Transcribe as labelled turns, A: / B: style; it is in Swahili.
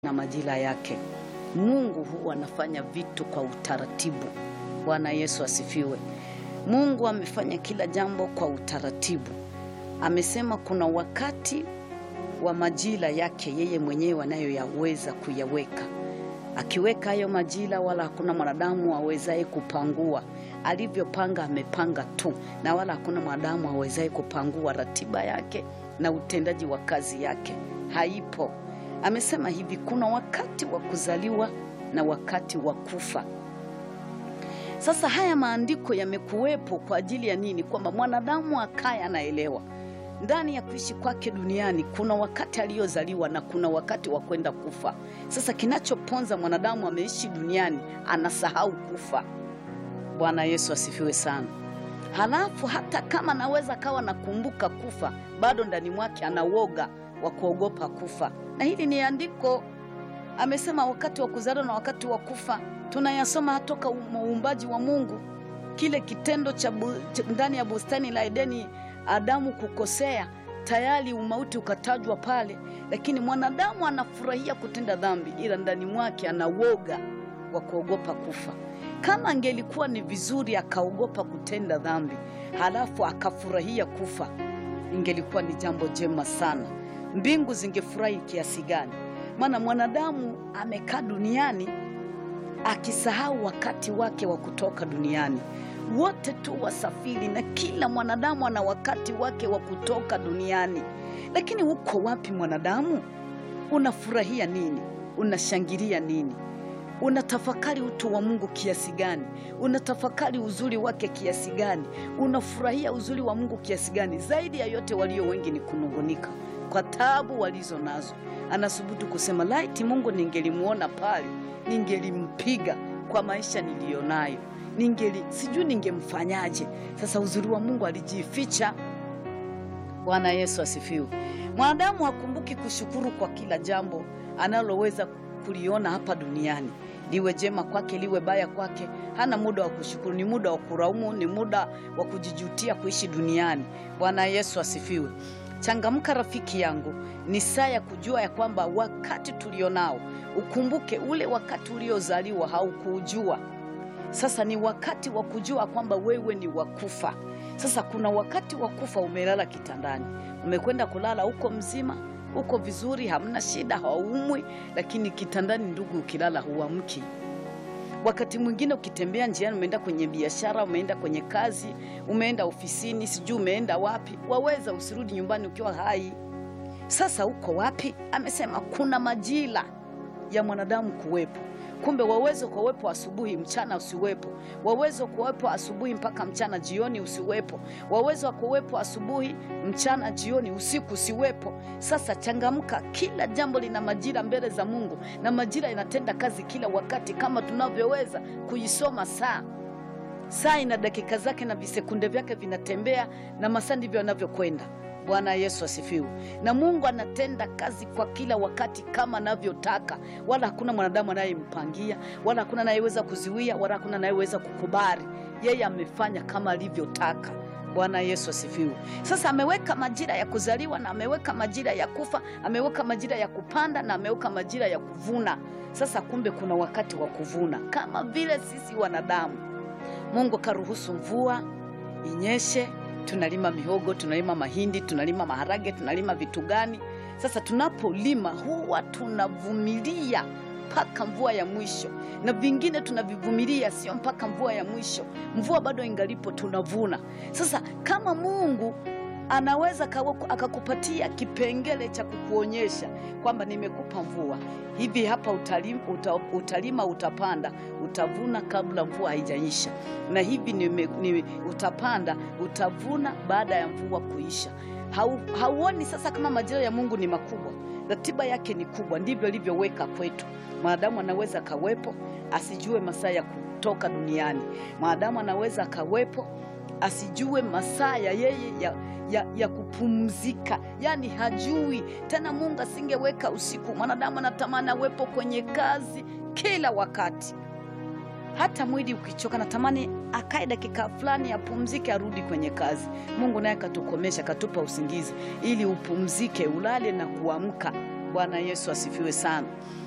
A: na majira yake. Mungu huwa anafanya vitu kwa utaratibu. Bwana Yesu asifiwe. Mungu amefanya kila jambo kwa utaratibu. Amesema kuna wakati wa majira yake yeye mwenyewe anayoyaweza kuyaweka. Akiweka hayo majira, wala hakuna mwanadamu awezaye kupangua. Alivyopanga amepanga tu, na wala hakuna mwanadamu awezaye kupangua ratiba yake na utendaji wa kazi yake, haipo. Amesema hivi, kuna wakati wa kuzaliwa na wakati wa kufa. Sasa haya maandiko yamekuwepo kwa ajili ya nini? Kwamba mwanadamu akaye anaelewa ndani ya kuishi kwake duniani kuna wakati aliyozaliwa na kuna wakati wa kwenda kufa. Sasa kinachoponza mwanadamu ameishi duniani anasahau kufa. Bwana Yesu asifiwe sana. Halafu hata kama anaweza kawa nakumbuka kufa, bado ndani mwake ana woga wa kuogopa kufa, na hili ni andiko. Amesema wakati wa kuzaliwa na wakati wa kufa, tunayasoma toka uumbaji wa Mungu, kile kitendo cha bu, cha ndani ya bustani la Edeni Adamu kukosea, tayari umauti ukatajwa pale, lakini mwanadamu anafurahia kutenda dhambi, ila ndani mwake ana woga wa kuogopa kufa. Kama angelikuwa ni vizuri akaogopa kutenda dhambi halafu akafurahia kufa, ingelikuwa ni jambo jema sana. Mbingu zingefurahi kiasi gani? Maana mwanadamu amekaa duniani akisahau wakati wake wa kutoka duniani wote tu wasafiri na kila mwanadamu ana wakati wake wa kutoka duniani. Lakini uko wapi mwanadamu? Unafurahia nini? Unashangilia nini? Unatafakari utu wa Mungu kiasi gani? Unatafakari uzuri wake kiasi gani? Unafurahia uzuri wa Mungu kiasi gani? Zaidi ya yote, walio wengi ni kunungunika kwa taabu walizo nazo. Anasubutu kusema laiti Mungu ningelimuona pale, ningelimpiga kwa maisha niliyonayo ningeli sijui ningemfanyaje. Sasa uzuri wa Mungu alijificha. Bwana Yesu asifiwe. Mwanadamu hakumbuki kushukuru kwa kila jambo analoweza kuliona hapa duniani, liwe jema kwake, liwe baya kwake. Hana muda wa kushukuru, ni muda wa kulaumu, ni muda wa kujijutia kuishi duniani. Bwana Yesu asifiwe. Changamka rafiki yangu, ni saa ya kujua ya kwamba wakati tulionao, ukumbuke ule wakati uliozaliwa haukuujua sasa ni wakati wa kujua kwamba wewe ni wakufa. Sasa kuna wakati wa kufa, umelala kitandani, umekwenda kulala, uko mzima, uko vizuri, hamna shida, haumwi, lakini kitandani, ndugu, ukilala huamki. Wakati mwingine ukitembea njiani, umeenda kwenye biashara, umeenda kwenye kazi, umeenda ofisini, sijui umeenda wapi, waweza usirudi nyumbani ukiwa hai. Sasa uko wapi? Amesema kuna majira ya mwanadamu kuwepo Kumbe waweza kuwepo asubuhi, mchana usiwepo. Waweza kuwepo asubuhi mpaka mchana, jioni usiwepo. Waweza kuwepo asubuhi, mchana, jioni, usiku usiwepo. Sasa changamka, kila jambo lina majira mbele za Mungu, na majira inatenda kazi kila wakati, kama tunavyoweza kuisoma saa. Saa ina dakika zake na visekunde vyake vinatembea, na masaa ndivyo yanavyokwenda. Bwana Yesu asifiwe. Na Mungu anatenda kazi kwa kila wakati kama anavyotaka, wala hakuna mwanadamu anayempangia, wala hakuna anayeweza kuziwia, wala hakuna anayeweza kukubali. Yeye amefanya kama alivyotaka. Bwana Yesu asifiwe. Sasa ameweka majira ya kuzaliwa na ameweka majira ya kufa, ameweka majira ya kupanda na ameweka majira ya kuvuna. Sasa kumbe kuna wakati wa kuvuna, kama vile sisi wanadamu. Mungu karuhusu mvua inyeshe tunalima mihogo, tunalima mahindi, tunalima maharage, tunalima vitu gani? Sasa tunapolima huwa tunavumilia mpaka mvua ya mwisho, na vingine tunavivumilia sio mpaka mvua ya mwisho. Mvua bado ingalipo, tunavuna. Sasa kama Mungu anaweza akakupatia kipengele cha kukuonyesha kwamba nimekupa mvua hivi hapa, utalima, uta, utalima utapanda, utavuna kabla mvua haijaisha, na hivi nime, nime, utapanda utavuna baada ya mvua kuisha. Hau, hauoni sasa kama majira ya Mungu ni makubwa, ratiba yake ni kubwa. Ndivyo alivyoweka kwetu. Mwanadamu anaweza akawepo asijue masaa ya kutoka duniani. Mwanadamu anaweza akawepo asijue masaa ya yeye ya, ya, ya kupumzika, yaani hajui tena. Mungu asingeweka usiku, mwanadamu anatamani awepo kwenye kazi kila wakati. Hata mwili ukichoka, natamani akae dakika fulani apumzike, arudi kwenye kazi. Mungu naye katukomesha, katupa usingizi ili upumzike, ulale na kuamka. Bwana Yesu asifiwe sana.